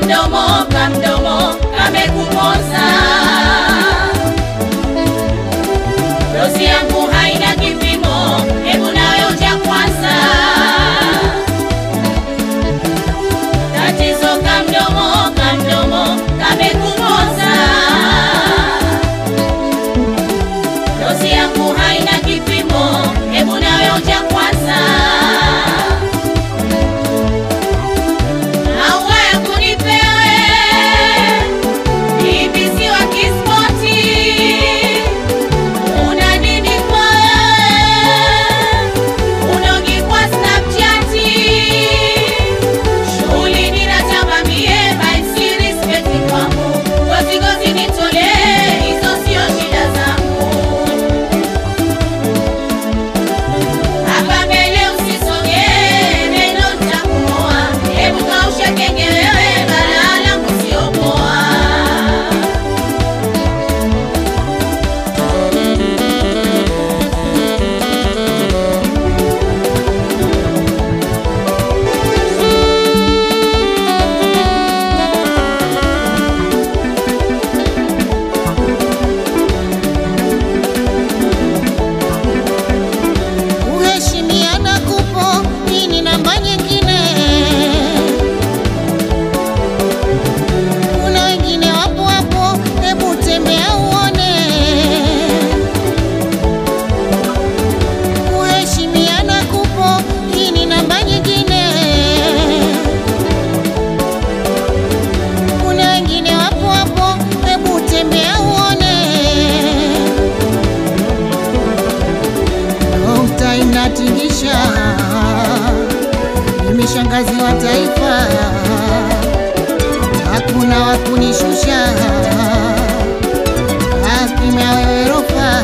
kamdomo kamdomo kamekumoza dozi yangu haina kipimo hebu nawe uja kwanza tatizo kamdomo kamdomo kamekumoza dozi yangu haina kipimo hebu nawe uja kwanza Maua ya kunipewe ibisi wa kispoti, una nini kwa unogi kwa Snapchat, shughuli ninatamba mie by series peti kwangu, gozi gozi nitolee, hizo sio shida zangu. Hapa mbele usisogee, neno nitakumoa. Hebu kausha kenge wewe, balaa langu sio poa. Kuheshimiana kupo, hii ni namba nyingine. Kuna wengine wapo hapo, hebu tembea uone. Kuheshimiana kupo, hii ni namba nyingine. Kuna wengine wapo hapo, hebu tembea uone. Nukta inatingisha, mimi shangazi wa taifa, hakuna wa kunishusha, akimya wewe rofa,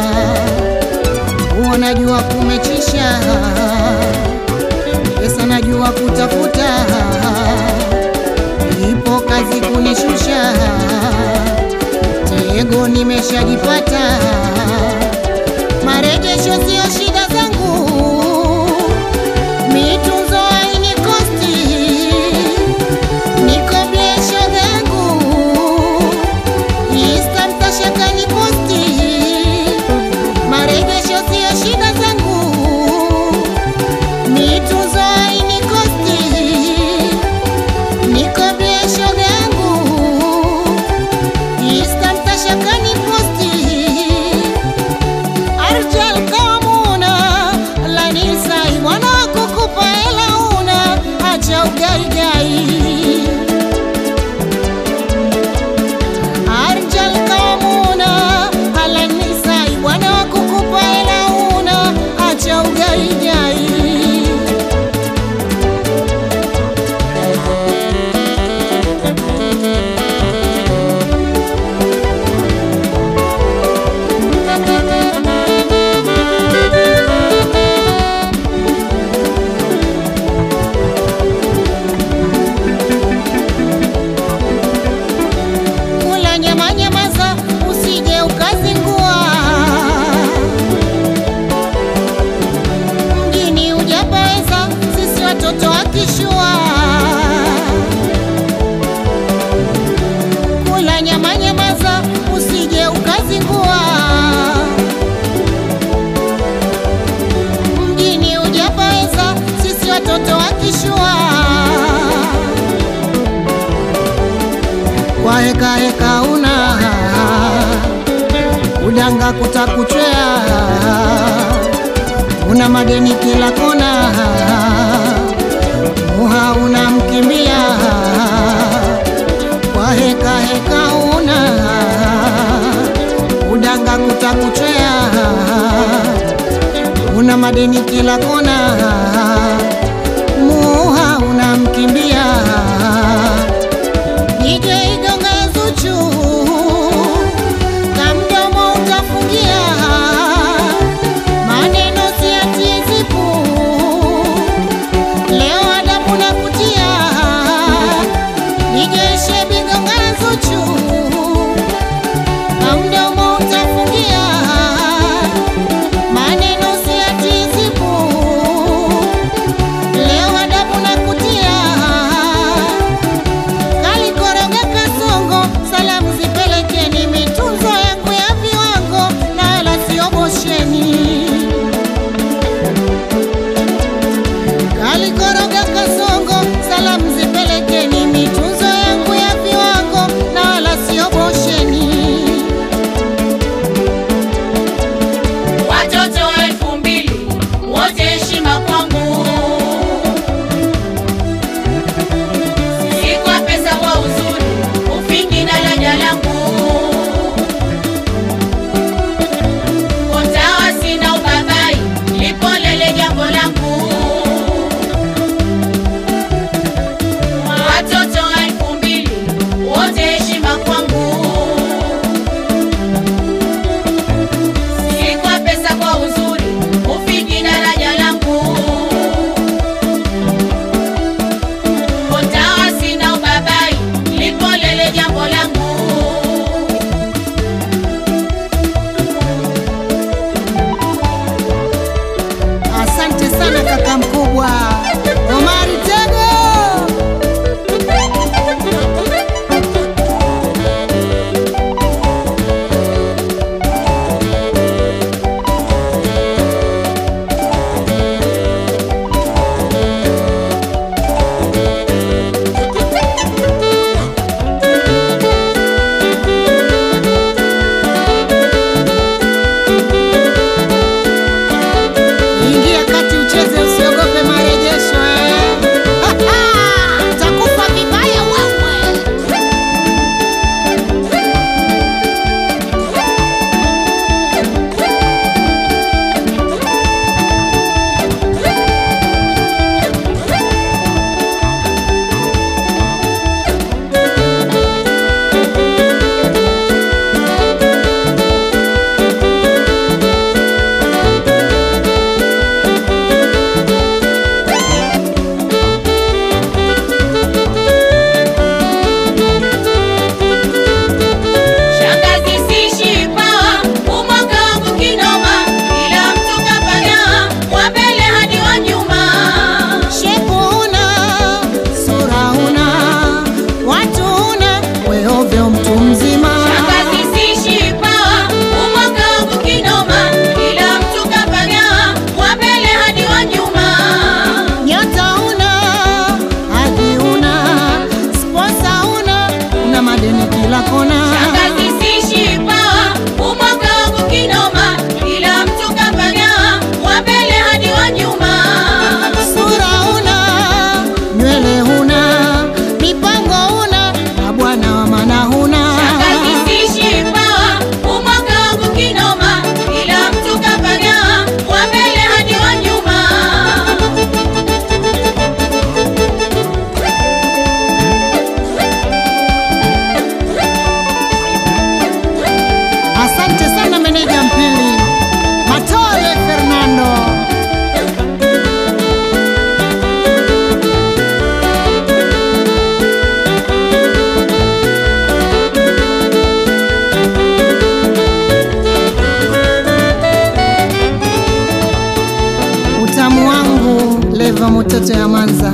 huo najua kumechisha, pesa najua kutafuta, ipo kazi kunishusha, tego nimeshajipata marejesho sio shida zangu, mitunzo haini kosti, niko biesho zangu, Insta mtashaka ni posti, marejesho sio shida zangu, mitunzo haini kosti, niko biesho zangu, Insta mtashaka ni posti Arjal kamuna lanisai mwana kukupa hela una acha ugaigai Arjal kamuna lanisai mwana kukupa hela una acha ugaigai kula nyama nyamaza, usije ukazingua. Mjini hujapaweza, sisi watoto wa kishua. Kula nyama nyamaza, usije ukazingua. Mjini hujapaweza, sisi watoto wa kishua. kwa heka heka una udanga kutakuchwea, una madeni kila kona, muha unamkimbia kwa heka heka una udanga kutakuchwea, una madeni kila kona, muha unamkimbia DJ Gonga Zuchu, kamdomo utafungia, maneno siatie zipu, leo adabu na kutia. DJ Shebi Gonga Zuchu, kamdomo utafungia, maneno siatie zipu,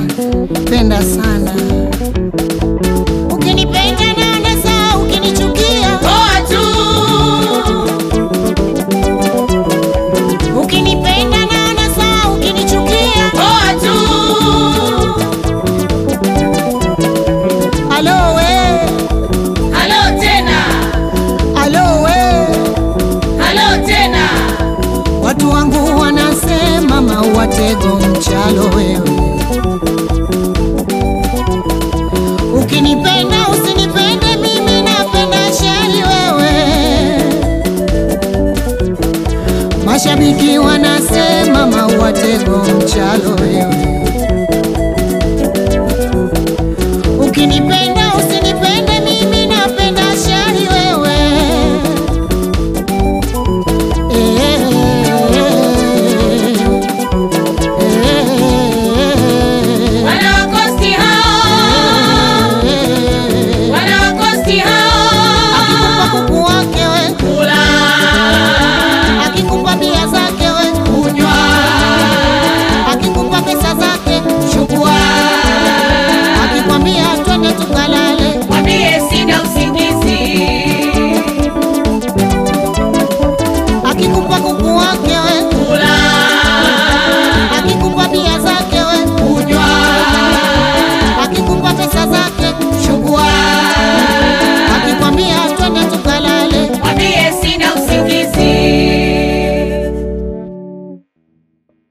penda sana. Ukinipenda naona sawa, ukinichukia poa tu ukinipenda naona sawa, ukinichukia poa tu alo we, halo tena alo we, halo tena watu wangu wanasema maua tego mchalo wewe. Ukinipenda usinipende mimi, napenda shari wewe. Mashabiki wanasema maua tego mchalo wewe. Ukinipenda